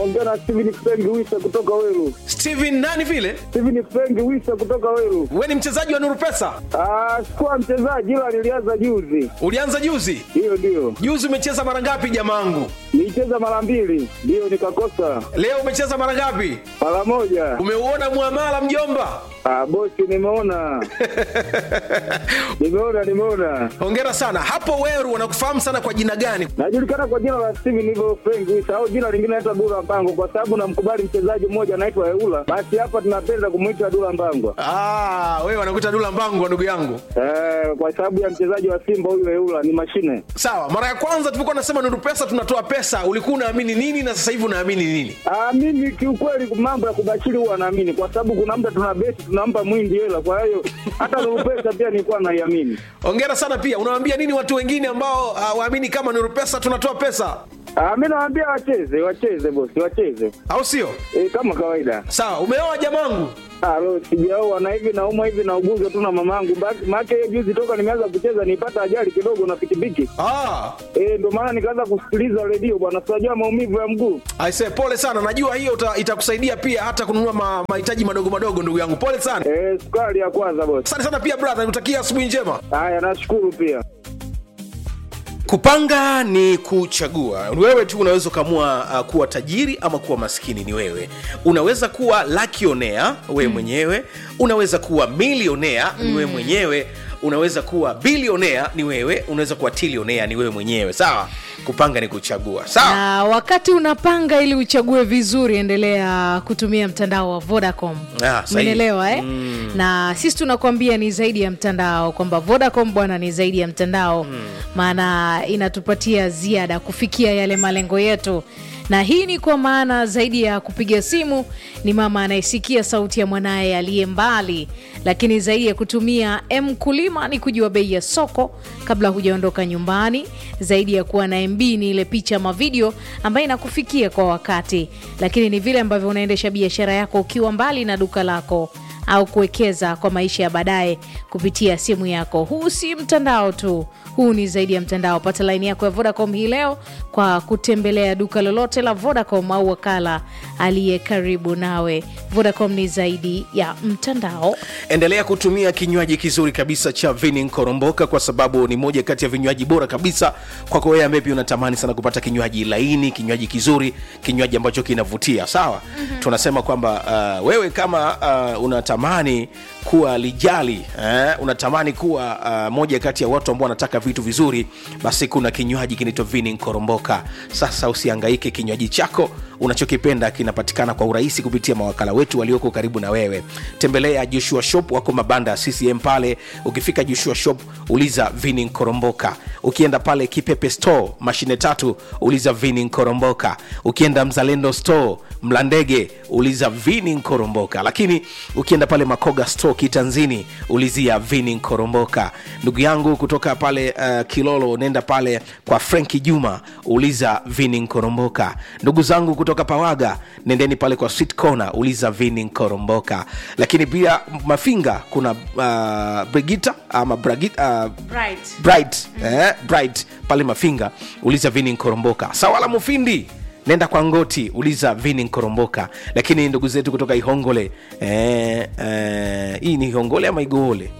Ongea na Steven Frengi Wisa kutoka Weru. steven nani vile Steven Frengi Wisa kutoka Weru. we ni mchezaji wa nuru pesa Ah, sikuwa mchezaji ila nilianza juzi. ulianza juzi Hiyo ndio. juzi umecheza mara ngapi jamangu Nilicheza mara mbili, ndio nikakosa leo umecheza mara ngapi mara moja. umeuona mwamala mjomba Ah, bosi nimeona. nimeona nimeona. hongera sana hapo weru wanakufahamu sana kwa jina gani Najulikana kwa jina la Steven hivyo Frengi Wisa au jina lingine naitwa Dula Mbango kwa sababu namkubali mchezaji mmoja anaitwa Eula. Basi hapa tunapenda kumuita Dula Mbango. ah, wewe wanakuita dula mbangu wa ndugu yangu Eh, kwa sababu ya mchezaji wa Simba huyu Eula ni mashine. sawa mara ya kwanza tulipokuwa nasema nuru pesa tunatoa pesa ulikuwa unaamini nini na sasa hivi unaamini nini Ah, mimi kiukweli mambo ya kubashiri huwa naamini kwa sababu kuna muda tuna beti tunampa mwindi hela, kwa hiyo hata Nuru pesa pia nilikuwa naiamini. hongera sana pia unawaambia nini watu wengine ambao uh, waamini kama nuru pesa tunatoa pesa Ah, mimi nawaambia wacheze, wacheze bosi, wacheze au sio e, kama kawaida. sawa umeoa jamangu Ah, lo sijaoa na hivi naumwa hivi na ugonjwa tu na mamangu. Maana hiyo juzi toka nimeanza kucheza nipata ajali kidogo na pikipiki. ah, Eh, ndio maana nikaanza kusikiliza redio bwana, sijajua maumivu ya mguu. aise pole sana najua hiyo uta- itakusaidia pia hata kununua ma- mahitaji madogo madogo ndugu yangu pole sana Eh, sukari ya kwanza bosi. asante sana pia brother nikutakia asubuhi njema Haya, nashukuru pia. kupanga ni kuchagua wewe tu unaweza ukaamua uh, kuwa tajiri ama kuwa maskini ni wewe unaweza kuwa lakionea wewe mm. mwenyewe unaweza kuwa milionea mm. ni wewe mwenyewe unaweza kuwa bilionea ni wewe unaweza kuwa tilionea ni wewe mwenyewe sawa kupanga ni kuchagua sawa na wakati unapanga ili uchague vizuri endelea kutumia mtandao wa vodacom Ah, sahihi. umeelewa eh? mm. na sisi tunakwambia ni zaidi ya mtandao kwamba vodacom bwana ni zaidi ya mtandao maana inatupatia ziada kufikia yale malengo yetu na hii ni kwa maana zaidi ya kupiga simu ni mama anayesikia sauti ya mwanaye aliye mbali lakini zaidi ya kutumia mkulima ni kujua bei ya soko kabla hujaondoka nyumbani zaidi ya kuwa na mb ni ile picha ama video ambayo inakufikia kwa wakati lakini ni vile ambavyo unaendesha biashara yako ukiwa mbali na duka lako au kuwekeza kwa maisha ya baadaye kupitia simu yako huu si mtandao tu huu ni zaidi ya mtandao pata laini yako ya vodacom hii leo kwa kutembelea duka lolote la vodacom au wakala aliye karibu nawe vodacom ni zaidi ya mtandao endelea kutumia kinywaji kizuri kabisa cha vini nkoromboka kwa sababu ni moja kati ya vinywaji bora kabisa kwako wewe ambaye pia unatamani sana kupata kinywaji laini kinywaji kizuri kinywaji ambacho kinavutia sawa mm-hmm. tunasema kwamba uh, wewe kama uh, unatamani kuwa lijali eh, unatamani kuwa uh, moja kati ya watu ambao wanataka vitu vizuri basi kuna kinywaji kinaitwa vini nkoromboka sasa usiangaike kinywaji chako unachokipenda kinapatikana kwa urahisi kupitia mawakala wetu walioko karibu na wewe tembelea joshua shop wako mabanda ya ccm pale ukifika joshua shop uliza vini nkoromboka ukienda pale kipepe store mashine tatu uliza vini nkoromboka ukienda mzalendo store mlandege uliza vini nkoromboka lakini ukienda pale makoga store kitanzini ulizia vini nkoromboka ndugu yangu kutoka pale uh, kilolo nenda pale kwa frenki juma uliza vini nkoromboka ndugu zangu kutoka pawaga nendeni pale kwa sweet corner uliza vini nkoromboka lakini pia mafinga kuna uh, brigita ama bragita, uh, bright eh, bright pale mafinga uliza vini nkoromboka sawala mufindi nenda kwa ngoti uliza vini nkoromboka lakini ndugu zetu kutoka ihongole eh, eh, hii ni ihongole ama igoole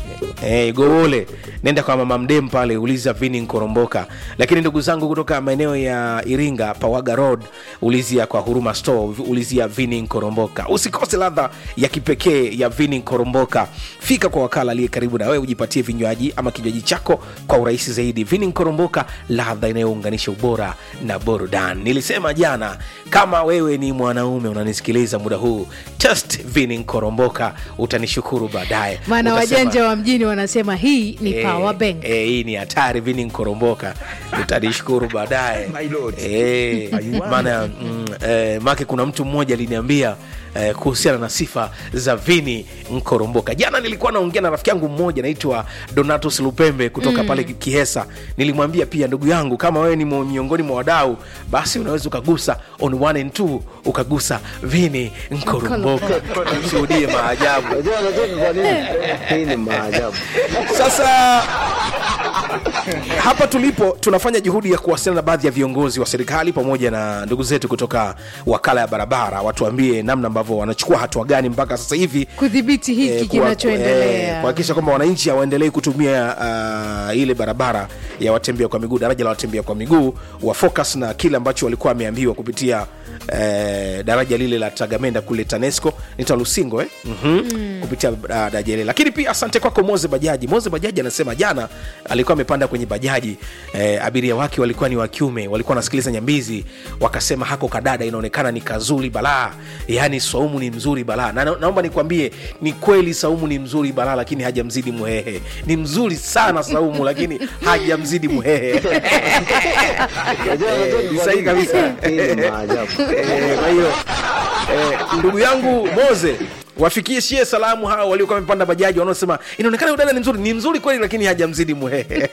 Eh, igowole nenda kwa mama mdem pale uliza vini nkoromboka lakini ndugu zangu kutoka maeneo ya iringa pawaga road ulizia kwa huruma store ulizia vini nkoromboka usikose ladha ya kipekee ya vini nkoromboka fika kwa wakala aliye karibu na wewe ujipatie vinywaji ama kinywaji chako kwa urahisi zaidi vini nkoromboka ladha inayounganisha ubora na burudani nilisema jana kama wewe ni mwanaume unanisikiliza muda huu test vini nkoromboka utanishukuru baadaye maana Utasema, wajanja wa mjini wanasema hii ni Eh, power bank eh, hii ni hatari vini nkoromboka utanishukuru baadaye Eh, maana mm, eh, make kuna mtu mmoja aliniambia eh, kuhusiana na sifa za vini nkoromboka jana nilikuwa naongea na rafiki yangu mmoja naitwa donatus lupembe kutoka mm. pale kihesa nilimwambia pia ndugu yangu kama wewe ni mo- miongoni mwa wadau basi unaweza ukagusa on one and two ukagusa vini nkoromboka ushuhudie maajabu Unajua unajua kwa nini? Hii ni maajabu. sasa hapa tulipo tunafanya juhudi ya kuwasiliana na baadhi ya viongozi wa serikali pamoja na ndugu zetu kutoka wakala ya barabara watuambie namna ambavyo wanachukua hatua gani mpaka sasa hivi kudhibiti hiki eh, kuwa- kinachoendelea eh, kuhakikisha kwamba wananchi hawaendelei kutumia uh, ile barabara ya watembea kwa miguu daraja la watembea kwa miguu wa focus na kile ambacho walikuwa wameambiwa kupitia eh, daraja lile la tagamenda kule tanesco nita lusingo eh? mm-hmm. mm. kupitia uh, daraja lile lakini pia asante kwako moze bajaji moze bajaji anasema jana alikuwa amepanda kwenye bajaji eh, abiria wake walikuwa ni wa kiume walikuwa wanasikiliza nyambizi wakasema hako kadada inaonekana ni kazuri balaa yaani saumu ni mzuri balaa na, naomba nikwambie ni kweli saumu ni mzuri balaa lakini hajamzidi muhehe ni mzuri sana saumu lakini hajamzidi muhehe Eh, ni sahihi kabisa Eh, kwa hiyo eh, ndugu yangu moze wafikishie salamu hawa waliokuwa wamepanda bajaji wanaosema inaonekana udada ni mzuri ni mzuri kweli lakini hajamzidi muhehe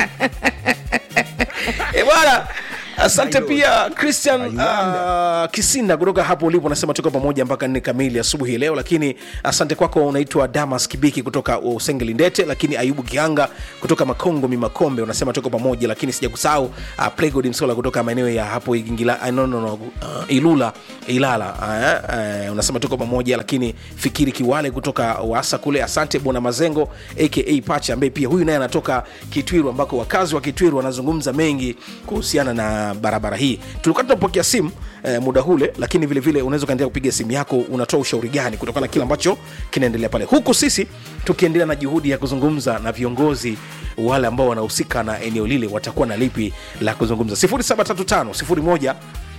e bwana asante pia christian uh, kisinda kutoka hapo ulipo unasema tuko pamoja mpaka nne kamili asubuhi leo lakini asante kwako unaitwa damas kibiki kutoka usengeli ndete lakini ayubu kianga kutoka makongo mimakombe unasema tuko pamoja lakini sija kusahau uh, playgod msola kutoka maeneo ya hapo Igingila, uh, no, no, no, uh, ilula ilala uh, uh, unasema tuko pamoja lakini fikiri kiwale kutoka wasa kule asante bwana mazengo aka pacha ambaye pia huyu naye anatoka kitwiru ambako wakazi wa kitwiru wanazungumza mengi kuhusiana na barabara hii tulikuwa tunapokea simu eh, muda hule lakini vile vile unaweza ukaendelea kupiga simu yako unatoa ushauri gani kutokana na kile ambacho kinaendelea pale huku sisi tukiendelea na juhudi ya kuzungumza na viongozi wale ambao wanahusika na eneo lile watakuwa na lipi la kuzungumza 735 01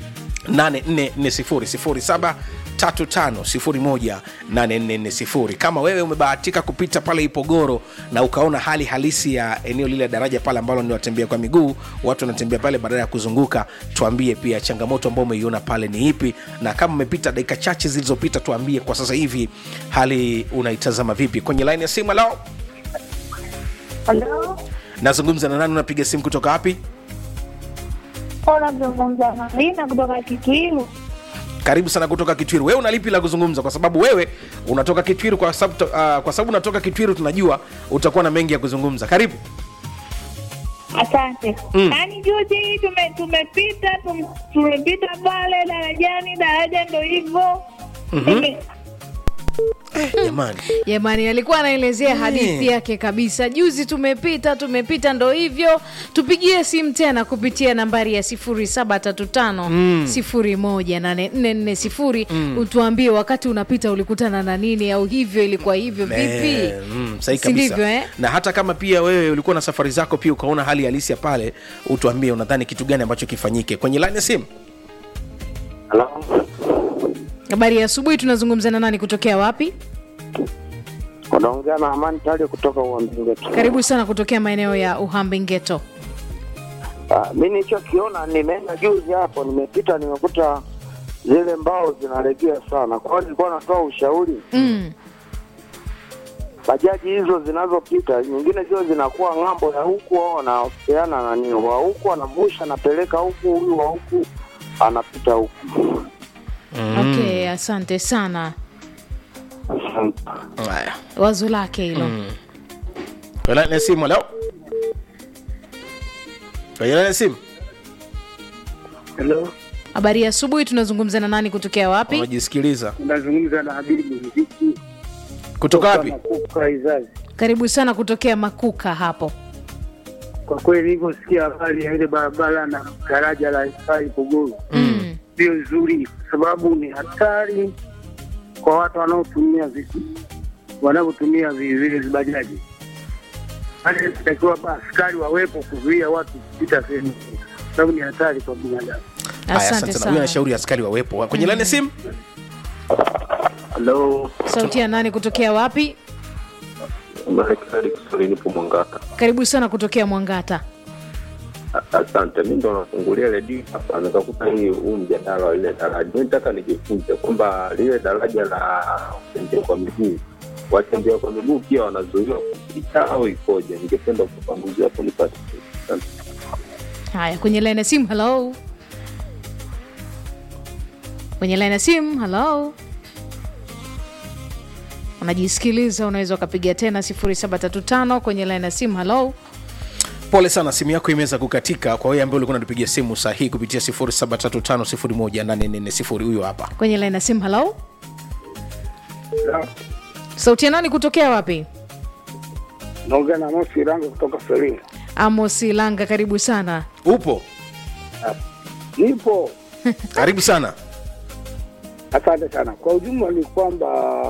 8440 kama wewe umebahatika kupita pale ipogoro na ukaona hali halisi ya eneo lile la daraja pale ambalo ni watembea kwa miguu watu wanatembea pale badala ya kuzunguka tuambie pia changamoto ambao umeiona pale ni ipi na kama umepita dakika chache zilizopita tuambie kwa sasa hivi hali unaitazama vipi kwenye laini ya simu lao Halo, nazungumza na nani unapiga simu kutoka wapi unazungumza na Lina kutoka Kitwiru. karibu sana kutoka kitwiru wewe una lipi la kuzungumza kwa sababu wewe unatoka kitwiru kwa sababu uh, kwa sababu unatoka kitwiru tunajua utakuwa na mengi ya kuzungumza karibu Asante. Mm. Yaani juzi hii tume, tumepita tum, tumepita pale darajani, daraja ndo hivyo Nime- jamani jamani alikuwa anaelezea hadithi yake kabisa juzi tumepita tumepita ndo hivyo tupigie simu tena kupitia nambari ya 735 18440 utuambie wakati unapita ulikutana na nini au hivyo ilikuwa hivyo vipi Eh, mm, sahi Si kabisa ndivyo, eh? na hata kama pia wewe ulikuwa na safari zako pia ukaona hali halisi ya pale utuambie unadhani kitu gani ambacho kifanyike kwenye laini ya simu Halo, habari ya asubuhi tunazungumza na nani kutokea wapi unaongea na Amani Tali kutoka Uambingetu. karibu sana kutokea maeneo ya uhambi ngeto Ah, mi nilichokiona, nimeenda juzi hapo, nimepita, nimekuta zile mbao zinalegea sana. Kwa hiyo nilikuwa natoa ushauri, mm. bajaji hizo zinazopita nyingine zio zinakuwa ng'ambo ya huku, au wanapeana nani, wa huku anavusha anapeleka huku, huyu wa huku anapita huku. okay asante sana Asante. haya wazo lake hilo kwenye laini ya simu leo kwenye laini ya simu Hello, habari ya asubuhi tunazungumza na nani kutokea wapi unajisikiliza nazungumza na Habibu Mziki kutoka wapi Makuka Izazi. karibu sana kutokea makuka hapo Kwa kweli nilivyosikia habari ya ile barabara na daraja la Ifai Pogoro mm. sio nzuri, kwa sababu ni hatari kwa watu wanaotumia vitu wanavyotumia vi- vile vibajaji. Hata inatakiwa askari wawepo kuzuia watu kupita sehemu hiyo, kwa sababu ni hatari kwa binadamu. haya asante asante sana huyu sana anashauri askari wawepo kwenye laini ya simu Halo, sauti ya nani kutokea wapi Marekani Kiswahili, nipo Mwangata. karibu sana kutokea mwangata Asante, mi ndo nafungulia redio hapa, nikakuta hii huu mjadala wa lile daraja. Mi nataka nijifunze kwamba lile daraja la watembea kwa miguu, watembea kwa miguu pia wanazuiwa kupita au ikoje? Ningependa ufafanuzi hapo nipate. Asante. haya kwenye laini ya simu halo kwenye laini ya simu halo unajisikiliza unaweza ukapiga tena 735 kwenye laini ya simu halo pole sana simu yako imeweza kukatika kwa wewe ambaye ulikuwa unatupigia simu sahihi kupitia 735 huyo hapa kwenye line ya simu halo sauti ya nani kutokea wapi naongea na Mosi Iranga kutoka Selinga. amos langa karibu sana upo Nipo, karibu sana asante sana. Kwa ujumla ni kwamba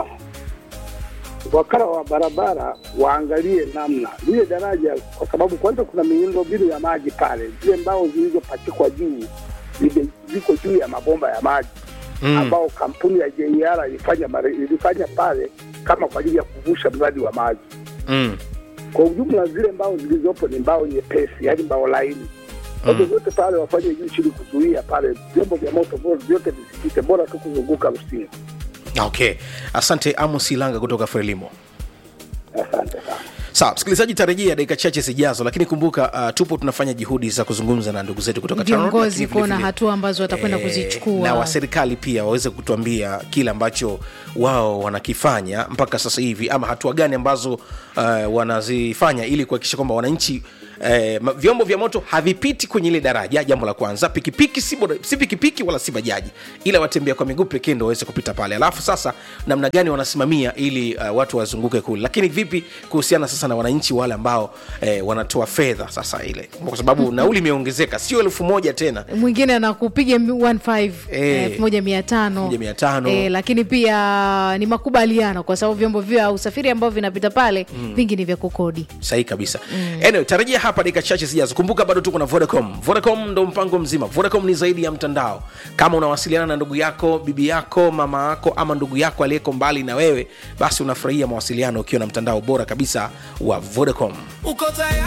wakala wa barabara waangalie namna lile daraja, kwa sababu kwanza kuna miundombinu ya maji pale, zile mbao zilizopachikwa juu zime- ziko juu ya mabomba ya maji Mm. ambao kampuni ya JR ilifanya mare- ilifanya pale kama kwa ajili ya kuvusha mradi wa maji. mm. Kwa ujumla zile mbao zilizopo ni mbao nyepesi, yaani mbao laini. Kwa hivyo vyote pale wafanye juu chini kuzuia pale vyombo vya moto bora vyote visipite, bora tu kuzunguka Rusinga. okay asante amos ilanga kutoka frelimo Asante sana. sawa msikilizaji tarejea dakika chache zijazo lakini kumbuka uh, tupo tunafanya juhudi za kuzungumza na ndugu zetu kutoka TANROADS, viongozi lakini vile kuona vile- hatua ambazo watakwenda Eh, kuzichukua na wa serikali pia waweze kutuambia kile ambacho wao wanakifanya mpaka sasa hivi ama hatua gani ambazo uh, wanazifanya ili kuhakikisha kwamba wananchi Eh, ma- vyombo vya moto havipiti kwenye ile daraja jambo la kwanza pikipiki si, boda- si pikipiki wala si bajaji ila watembea kwa miguu pekee ndo waweze kupita pale alafu sasa namna gani wanasimamia ili uh, watu wazunguke kule lakini vipi kuhusiana sasa na wananchi wale ambao eh, wanatoa fedha sasa ile kwa sababu nauli imeongezeka sio elfu moja tena mwingine anakupiga 15 Eh, elfu moja mia tano 1500. Eh, lakini pia ni makubaliano kwa sababu vyombo vya usafiri ambavyo vinapita pale vingi ni vya kukodi sahihi kabisa mm. anyway, tarajia hapa dakika chache zijazo kumbuka bado tuko na vodacom vodacom ndo mpango mzima vodacom ni zaidi ya mtandao kama unawasiliana na ndugu yako bibi yako mama yako ama ndugu yako aliyeko mbali na wewe basi unafurahia mawasiliano ukiwa na mtandao bora kabisa wa vodacom uko tayari